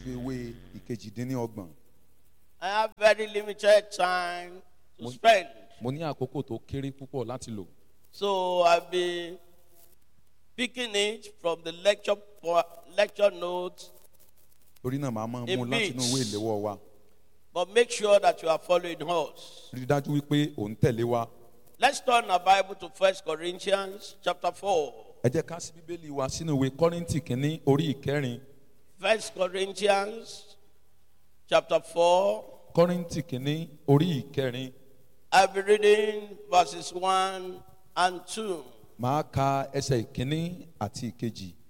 ojú ewé ìkejìdínlọ́gbọ̀n. I have very limited time to Mon- spend. mo ní àkókò tó kéré púpọ̀ láti lò. So I'll be picking it from the lecture po- lecture notes, torí náà màá máa mú A láti inú bit. ìwé ìléwọ́ wa. but make sure that you are following us. rí i dájú wípé ò ń tẹ̀lé wa. Let's turn our Bible to First Corinthians chapter 4. ẹ jẹ́ ká sí bíbélì wa sínú ìwé kọ́rìntì kínní orí ìkẹrin. First Corinthians chapter 4. kọ́rìntì kínní orí ìkẹrin. I'll be reading verses 1 and 2. màá ka ẹsẹ̀ ìkínní àti ìkejì.